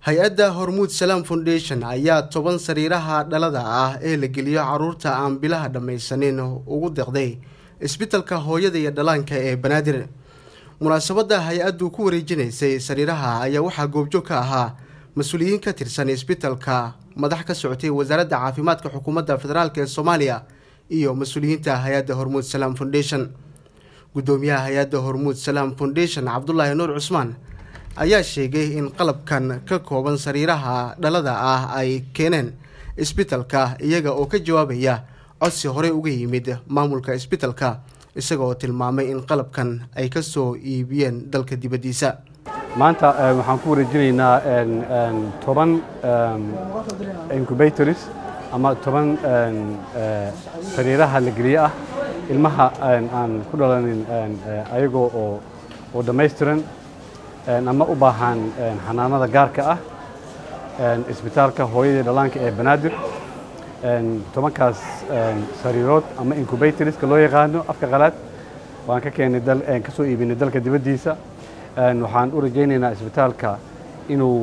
hay-adda hormuud salaam foundation ayaa toban sariiraha dhalada ah ee la geliyo caruurta aan bilaha dhammaysanin ugu deqday isbitalka hooyada iyo dhallaanka ee banaadir munaasabadda hay-addu ku wareejinaysay sariiraha ayaa waxaa goobjoog ka ahaa mas-uuliyiin ka tirsan isbitalka madax ka socotay wasaaradda caafimaadka xukuumadda federaalk ee soomaaliya iyo mas-uuliyiinta hay-adda hormuud salaam foundation guddoomiyaha hay-adda hormuud salaam foundation cabdulaahi nuur cusmaan ayaa sheegay in qalabkan ka kooban sariiraha dhalada ah ay keeneen isbitalka iyaga oo ka jawaabaya codsi horey uga yimid maamulka isbitalka isaga oo tilmaamay in qalabkan ay ka soo iibiyeen dalka dibaddiisa maanta waxaan ku wareejinaynaa toban incubators ama toban sariiraha la geliye ah ilmaha aan ku dhalanin ayagoo oo oo dhammaystiran ama u baahan xanaanada gaarka ah isbitaalka hooyadii dhallaanka ee banaadir tobankaas sariirood ama incubatorska loo yaqaano afka qalaad waan ka keenay ka soo iibinay dalka dibaddiisa waxaan u rajaynaynaa isbitaalka inuu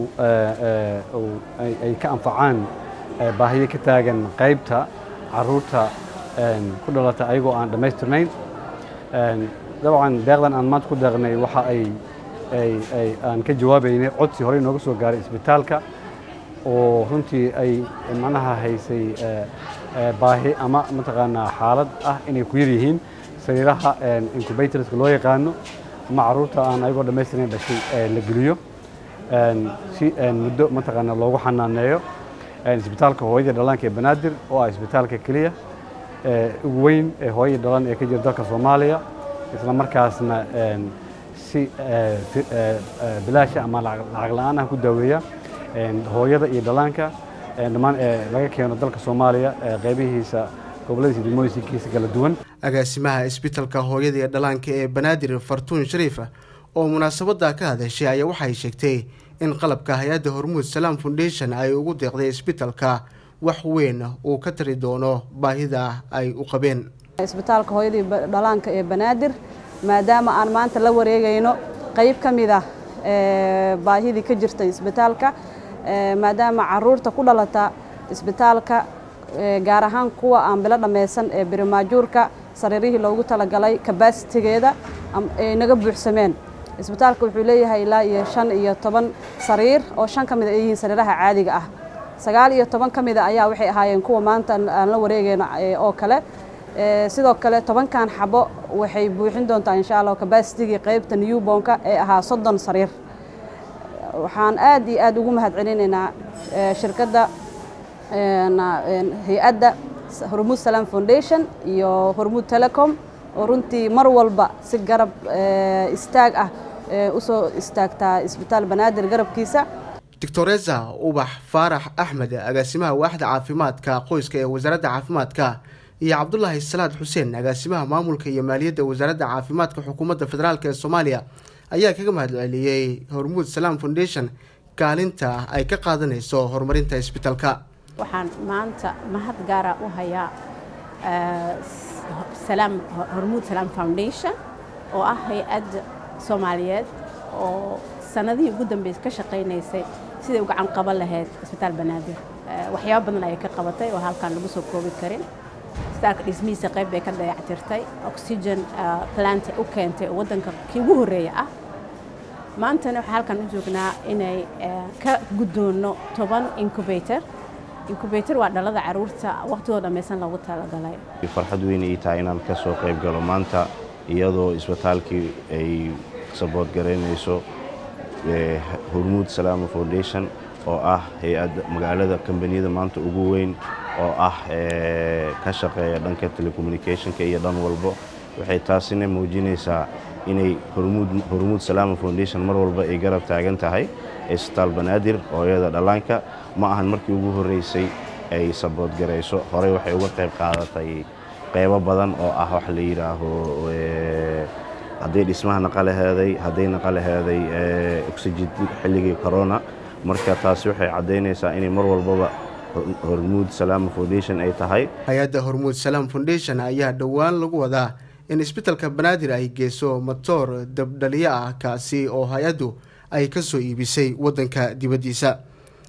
ay ka anfacaan baahiyo ka taagan qaybta caruurta ku dhalata ayagoo aan dhammaystirnayn dabcan deeqdan aan maanta ku deeqnay waxa ay aan ka jawaabaynay codsi horey nooga soo gaaray isbitaalka oo runtii ay macnaha haysay baahi ama mataqaanaa xaalad ah inay ku yar yihiin sariiraha incubatorska loo yaqaano ama caruurta aan ayagoo dhammaystirnayn dhashay la geliyo si muddo mataqaanaa loogu xanaaneeyo isbitaalka hooyada dhallaanka ee banaadir oo ah isbitaalka keliya ugu weyn ee hooyada dhallaan ee ka jira dalka soomaaliya isla markaasna si bilaasha ama lacag la-aan ah ku daaweeya hooyada iyo dhallaanka dhammaan laga keeno dalka soomaaliya qeybihiisa goboladiisa degmooyinkiisa kala duwan agaasimaha isbitalka hooyada iyo dhallaanka ee banaadir fartuun shariif oo munaasabadda ka hadashay ayaa waxay sheegtay in qalabka hay-adda hormuud salaam foundation ay ugu deeqday isbitalka wax weyn uu ka tari doono baahida ay u qabeen isbitaalka hooyadii dhallaanka ee banaadir maadaama aan maanta la wareegayno qayb ka mid ah baahidii ka jirta isbitaalka maadaama caruurta ku dhalata isbitaalka gaar ahaan kuwa aan bilo dhammaysan ee birimaajuurka sariirihii loogu talagalay kabasitigeeda ay naga buuxsameen isbitaalka wuxuu leeyahay ilaa iyo shan iyo toban sariir oo shan ka mid a ay yihiin sariiraha caadiga ah sagaal iyo toban ka mida ayaa waxay ahaayeen kuwa maanta aan la wareegayno oo kale sidoo kale tobankan xabo waxay buuxin doontaa insha allah kabasitigii qaybta newbonka ee ahaa soddon sariir waxaan aad iyo aad ugu mahad celinaynaa shirkadda hay-adda hormuud salaam foundation iyo hormuud telecom oo runtii mar walba si garab istaag ah usoo istaagtaa isbitaal banaadir garabkiisa doctoresa ubax faarax axmed agaasimaha waaxda caafimaadka qoyska ee wasaaradda caafimaadka iyo cabdulaahi salaad xuseen agaasimaha maamulka iyo maaliyadda wasaaradda caafimaadka xukuumadda federaalk ee soomaaliya ayaa kaga mahad celiyey hormuud salaam foundation kaalinta ay ka qaadanayso horumarinta isbitalka waxaan maanta mahad gaara u hayaa hormuud salaam foundation oo ah hay-ad soomaaliyeed oo sanadihii ugu dambeysay ka shaqaynaysay siday u gacan qaban lahayd isbitaal banaadir waxyaabo badan ayay ka qabatay oo halkaan lagu soo koobi karin isbitaalka dhismihiisa qayb bay ka dayactirtay oxygen plant u keentay oo waddanka kii ugu horreeya ah maantana waxaa halkaan u joognaa inay ka guddoonno toban incubator incubator waa dhalada caruurta waqtigoo dhammaysan loogu talagalay farxad weyn ii tahay inaan ka soo qayb galo maanta iyadoo isbitaalkii ay sabood garaynayso hormuud salaama foundation oo ah hay-adda magaalada kambaniyada maanta ugu weyn oo ah ka shaqeeya dhanka telecommunicationka iyo dhan walbo waxay taasina muujinaysaa inay hormuud salaama foundation mar walba ay garab taagan tahay isbitaal banaadir hooyada dhallaanka ma ahan markii ugu horreysay ay sabood garayso horey waxay uga qayb qaadatay qaybo badan oo ah wax la yidhaaho hadday dhismaha naqalaheeday hadday naqalaheeday oxygen xilligii corona marka taasi waxay caddaynaysaa inay mar walbaba hormuud salaama foundation ay tahay hay-adda hormuud salaam foundation ayaa dhowaan lagu wadaa in isbitalka banaadir ay geyso matoor dabdhaliyo ah kaasi oo hay-addu ay ka soo iibisay waddanka dibaddiisa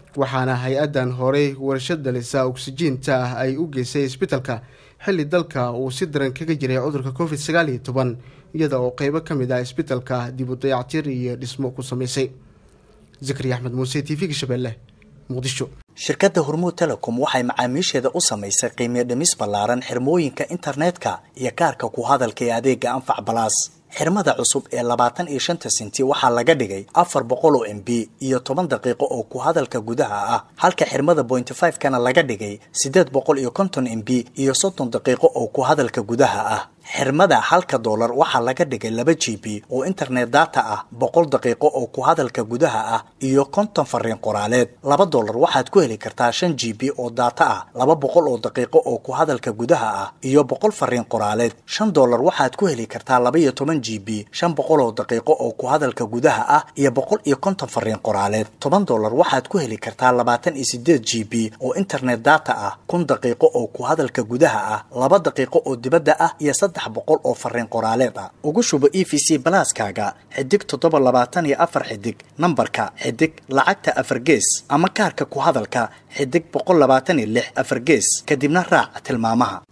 waxaana hay-addan horey warshad dhalisa oksijiinta ah ay u geysay isbitalka xilli dalka uu si daran kaga jiray cudurka covid sagaal iyo toban iyada oo qeybo ka mid ah isbitalka dib u dayactir iyo dhismo ku samaysay zakariya axmed muuse t v-ga shabeelle muqdisho shirkadda hormuud telecom waxay macaamiisheeda u samaysay qiimiyo dhimis ballaaran xirmooyinka internetka iyo kaarka ku hadalka ee adeega anfac balaas xirmada cusub ee labaatan iyo shanta sinti waxaa laga dhigay afar boqol oo m b iyo toban daqiiqo oo ku hadalka gudaha ah halka xirmada bointy five kana laga dhigay siddeed boqol iyo konton m b iyo soddon daqiiqo oo ku hadalka gudaha ah xirmada halka doolar waxaa laga dhigay laba g b oo internet data ah boqol daqiiqo oo ku hadalka gudaha ah iyo konton fariin qoraaleed laba doolar waxaad ku heli kartaa shan g b oo data ah laba boqol oo daqiiqo oo ku hadalka gudaha ah iyo boqol fariin qoraaleed shan doolar waxaad ku heli kartaa laba iyo toban g b shan boqol oo daqiiqo oo ku hadalka gudaha ah iyo boqol iyo konton fariin qoraaleed toban doolar waxaad ku heli kartaa labaatan iyo sideed g b oo internet data ah kun daqiiqo oo ku hadalka gudaha ah laba daqiiqo oo dibadda ah iyo saddex boqol oo fariin qoraaleed ah ugu shubo e v c balaaskaaga xidig toddoba labaatan iyo afar xidig nambarka xidig lacagta afar gees ama kaarka ku hadalka xidig boqol labaatan iyo lix afar gees kadibna raac tilmaamaha